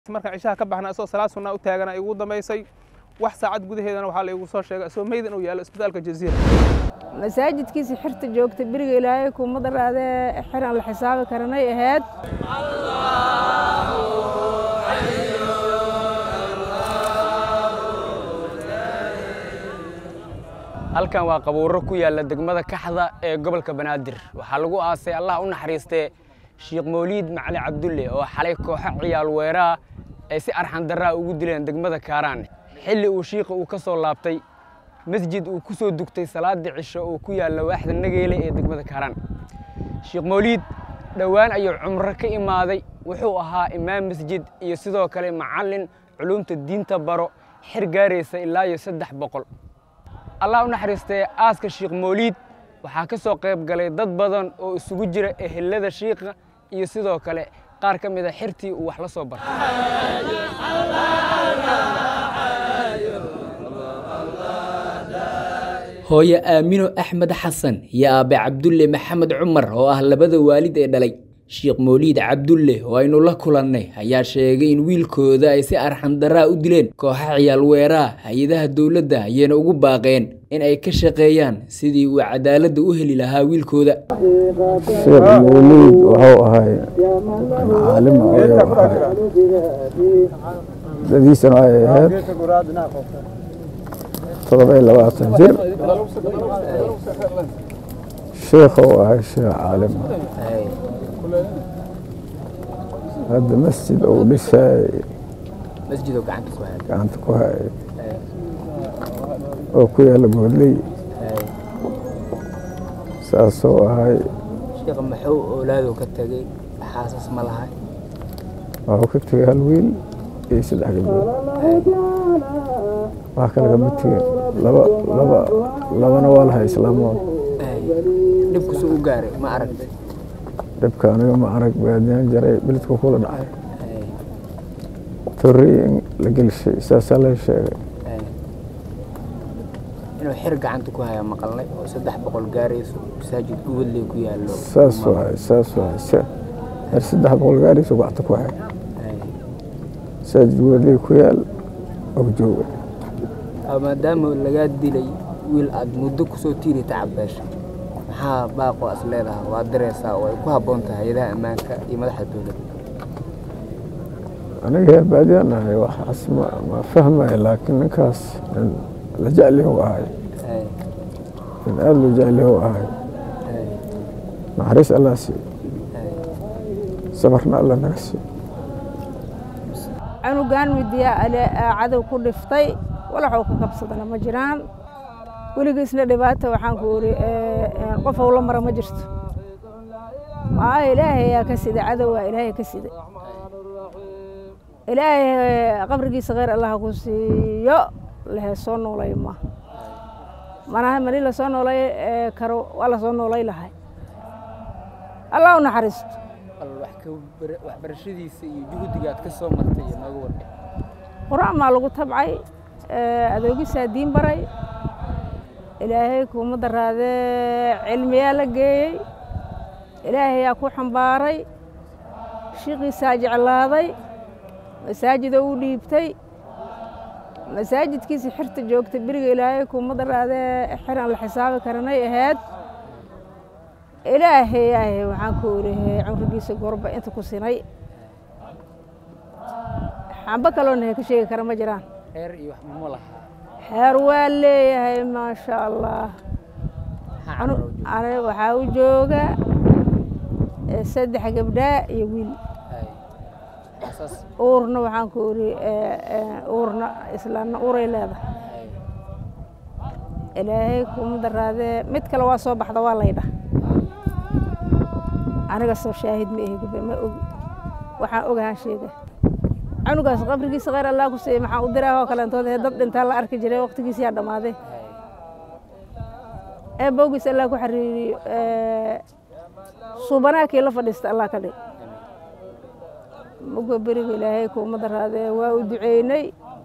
markaan cishaha ka baxna isagoo salaad sunnaa u taagana igu dambaysay wax saacad gudaheedana waxaa la igu soo sheegay isagoo meyd inuu yaallo isbitaalka jaziira masaajidkiisa xirta joogta beriga ilaahay kuma daraadee xir aan la xisaabi karanay ahayd halkan waa qabuuro ku yaalla degmada kaxda ee gobolka banaadir waxaa lagu aasay allah u naxariistee sheekh mawliid macali cabdulle oo xalay kooxo ciyaal weeraha ay si arxan darraa ugu dileen degmada kaaraan xilli uu shiikha uu ka soo laabtay masjid uu ku soo dugtay salaadii cisho oo ku yaalla waaxda nageyle ee degmada kaaraan sheekh mawliid dhowaan ayuu cumro ka imaaday wuxuu ahaa imaam masjid iyo sidoo kale macallin culumta diinta baro xir gaaraysa ilaa iyo saddex boqol allah u naxariistee aaska sheekh mawliid waxaa ka soo qayb galay dad badan oo isugu jira ehelada shiikha iyo sidoo kale qaar ka mid a xirtii uu wax la soo bartay hooye aamino axmed xasan iyo aabe cabdulle maxamed cumar oo ah labada waalid ee dhalay sheekh mawliid cabdulle oo aynu la kulannay ayaa sheegay in wiilkooda ay si arxandaraa u dileen kooxa ciyaal weeraha hay-adaha dowladda ayayna ugu baaqeen in ay ka shaqeeyaan sidii uu cadaaladda u heli lahaa wiilkooda sheekh mawliid wuxuu ahay caalima ayuu ahay dadiisana ay ahayd todoba iyo labaatan jir sheekhuu ahay sheekh caalima hadda masjid uu dhisay gacanta ku hayay oo ku yaalla goodley saasuu ahay sheekha maxuu oolaadu ka tegey xaasas ma lahay waxuu ka tegay hal wiil iyo saddex gabdhood wax kale kama tegin laba laba labana waa lahay islaamood dhibkusu u gaaray ma aragtay dhibka aniga ma arag baadiyan jaray beledku kula dhacay torrey in la gelishay saasaa la sheegay inuu xir gacanta ku haya maqalnay oo saddex boqol gaarayso masaajid gubadley ku yaallo saas waay saas waay her saddex boqol gaarayso gacanta ku hay masaajid gubadley ku yaal oo jooga maadaama lagaa dilay wiil aada muddo kusoo tiiri tacabeesha maxaa baaqo as leedahay waa diraysaa oo ay ku habboon tahay hay-adaha ammaanka iyo madaxda dowladda aniga heer baadiyaan ahay waxaas ma ma fahmaya laakiin ninkaas nin la jeclihu ahay nin aada loo jeclihu ahay naxariis allah siiyo sabarna allah naga siiyo canugan midiya cadow ku dhiftay walaxuu ka kabsadana ma jiraan weligiisna dhibaata waxaan ku iri qof owla mara ma jirto maaha ilaahay ayaa ka sida cadow waa ilaahay ka sida ilaahay qabrigiisa kheyr allah ku siiyo lehe soo noolay ma manaha mani lasoo noolay karo waa lasoo noolay lahay allah u naxariisto waxbarashadiisa iyo juhdiga aad ka soo martay iyo nooga warqay qur-aan maa lagu tabcay adoogisaa diin baray ilaahay kuma daraadee cilmiyaa la geeyey ilaahayaa ku xambaaray shiiqiisaa jeclaaday masaajidoo u dhiibtay masaajidkiisa xirta joogta beriga ilaahay kuma daraadee xir aan la xisaabi karanay ahayd ilaahay ilaahay waxaan ku orihe cumrigiisa gorba inta ku sinay xamba kaloona ka sheegi kara ma jiraan xeer iyo wax mama lahaa xeer waa leeyahay maasha allah waxaa u jooga saddex gabdhaa iyo wiil uurna waxaan ku iri uurna islaamna uuray leedahay ilaahay kuma daraadee mid kale waa soo baxda waa laydhah aniga soo shaahid ma ehi gabe ma ogi waxaan ogahaan sheega canugaas qabrigiisa kheyr allah ku siiyey maxaan u diraa oo kaleentood ee dad dhintaa la arki jiray waqtigiisiyaa dhammaaday ee bowgiis allah ku xariiriyo suubanaakii la fadhiista allah ka dhig muga beriga ilaahay kuuma daraadee waa u duceynay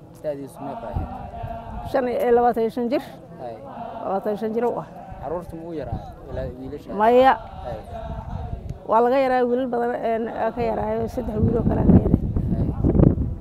shan iyo labaatan iyo shan jir labaatan iyo shan jir u ah caruurta ma u yaraa wiilasha maya waa laga yaraa wiilal badan ka yaraayo saddex wiiloo kale ka yaray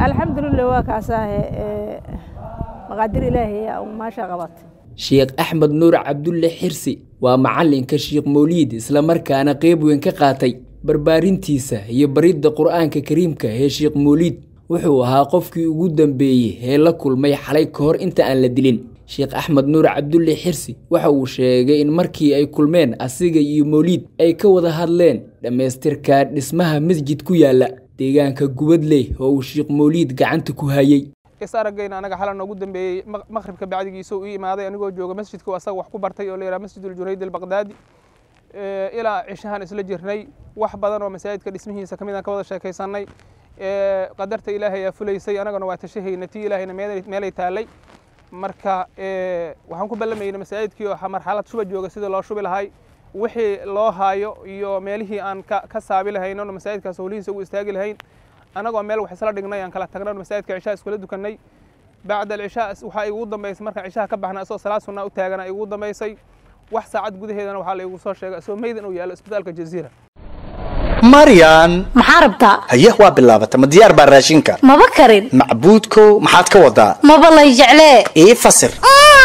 alxamdulilah waa kaasaahe maqaadir ilaahay aa maasha qabatay sheekh axmed nuur cabdulle xirsi waa macalinka sheekh mawliid islamarkaana qeyb weyn ka qaatay barbaarintiisa iyo baridda qur-aanka kariimka ee sheekh mawliid wuxuu ahaa qofkii ugu dambeeyey ee la kulmay xalay ka hor inta aan la dilin sheekh axmed nuur cabdulle xirsi waxa uu sheegay in markii ay kulmeen asiga iyo mawliid ay ka wada hadleen dhammaystirka dhismaha masjid ku yaala deegaanka gubadley oo uu sheekh mawliid gacanta ku hayey is aragayna anaga xalan noogu dambeeyey maqribka bacdigiisa uu imaaday anigoo jooga masjidka asaga wax ku bartay oo la yidhaha masjid uljunayd albaqdaadi ilaa cishahaan isla jirnay wax badan oo masaajidka dhismihiisa kamid aan ka wada sheekaysanay qadarta ilaahay aa fulaysay anagana waa tashahayna tii ilaahayna meelay taalay marka waxaan ku ballamayna masaajidkii oo marxalad shuba jooga sidii loo shubi lahay wixii loo haayo iyo meelihii aan ka saabi lahayno masaajidkaas howlihiisa ugu istaagi lahayn anagoo meel wax isla dhignay aan kala tagnay masaajidka cishaa iskula dukanay bacda alcishaa waxaa igu dambaysay markaan cishaha ka baxna asoo salaad sunnaa u taagana igu dambaysay wax saacad gudaheedana waxaa la igu soo sheegay asoo meydin uu yaalo isbitaalka jaziira maryan maxaa rabtaa haye waa bilaabata ma diyaar baa raashinka maba karin macbuudkow maxaad ka wadaa maba lay jeclee ii fasir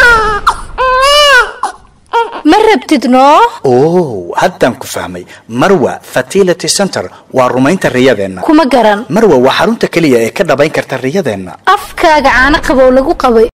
ma rabtid noo oh haddaan ku fahmay marwa fertility center waa rumaynta riyadeenna kuma garan marwa waa xarunta keliya ee ka dhabayn karta riyadeenna afkaaga caano qabow lagu qabay